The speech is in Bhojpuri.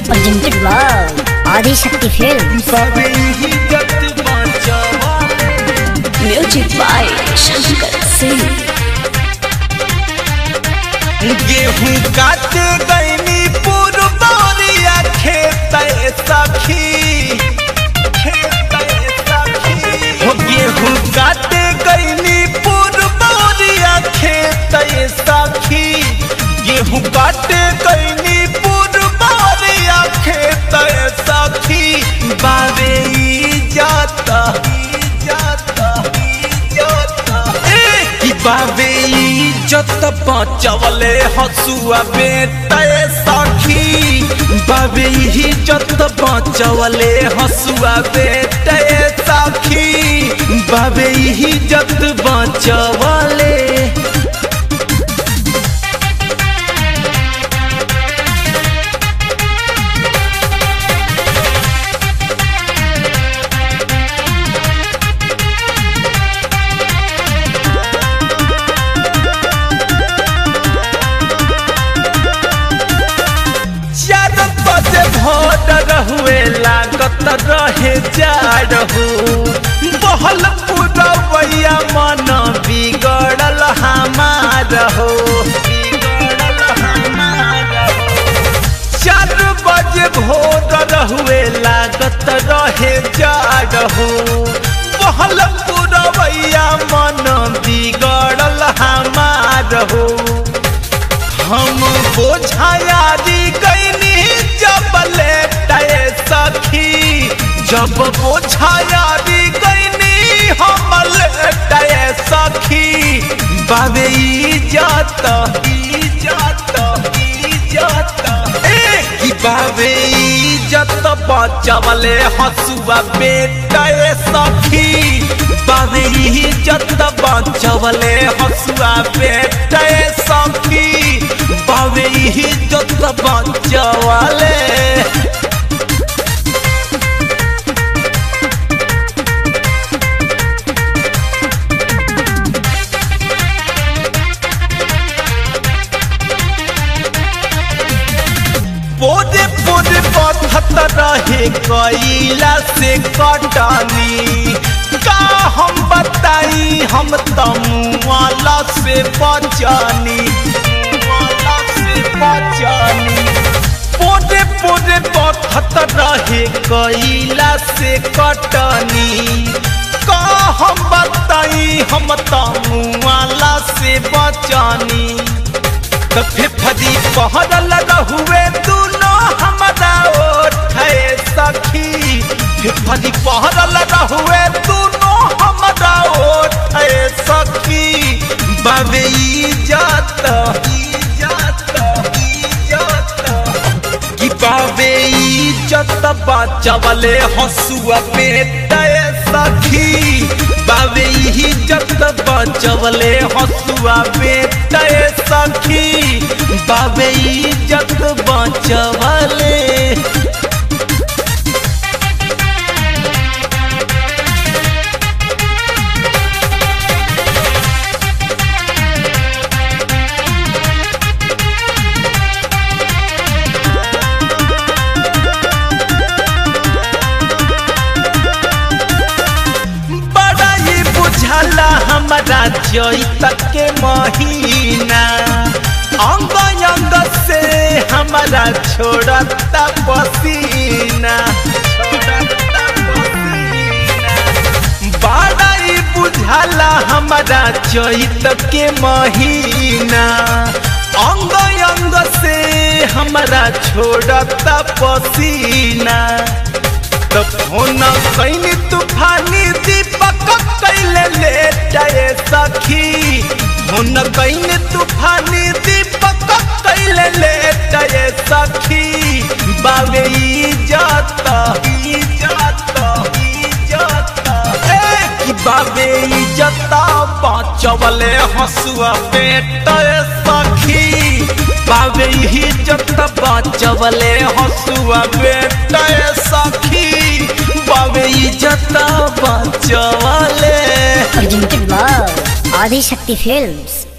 presented by Adi Shakti Films. बाबे इज्जत बचावाले म्यूजिक बाय शंकर सिंह गेहूं काटे गईनी पुरबौरिया खेत सखी खेत सखी हो गेहूं काटे गईनी पुरबौरिया खेत सखी गेहूं काटे गईनी पुरबौरिया खेत सखी बाबे इज्जत इज्जत इज्जत ए कि बाबे इज्जत बचवले हसुआ बेटा सखी बाबे इज्जत बचवले हसुआ बेटा सखी बाबे इज्जत बचवले चार बजे भोर रहुए लागत रहे जाड़ हो बहल पुरवैया मन बिगड़ल हमार हो बिगड़ल हमार हो चार बजे भोर रहुए लागत रहे जाड़ हो बहल पुरवैया मन बिगड़ल हमार हो हम बोझायारी गईनी जब लेटे सखी जब बोझायारी गईनी हम लेटे सखी बाबे इज्जत इज्जत इज्जत ए कि बाबे इज्जत बचवले हसुआ बेटा सखी बाबे इज्जत बचवले हसुआ बेटा सखी बाबे इज्जत बचवले पोरे पोरे पथत रहे कैला से कटनी का हम बताई हम तमुआला से बचनी मुआला से बचनी पोरे पोरे पथत रहे कैला से कटनी का हम बताई हम तमुआला से बचनी तो फिफदी पहरल रहुए दोनों हमारा ओठे सखी फिफदी पहरल रहुए दोनों हमारा ओठे सखी बाबे इज्जत इज्जत इज्जत कि बाबे इज्जत बचवले हसुआ बेटा सखी बाबे इज्जत बचवले हसुआ बेटा सखी बाबे इज्जत बचवले बड़ा ही बुझला हमारा चैत के महीना अंग अंग से हमारा छोड़ता पसीना छोड़ता पसीना। बड़ा ही बुझला हमारा चैत के महीना अंग अंग से हमारा छोड़ता पसीना तो फोन कैनी तूफानी दीपक कैले ले जाए सखी फोन कैनी तूफानी दीपक कैले ले जाए सखी बाबे इज्जत इज्जत इज्जत ए कि बाबे इज्जत बचवले हसुआ पेट सखी बाबे इज्जत बचवले हसुआ बेटा सखी बाबे इज्जत बचवले Presented by Adi Shakti Films.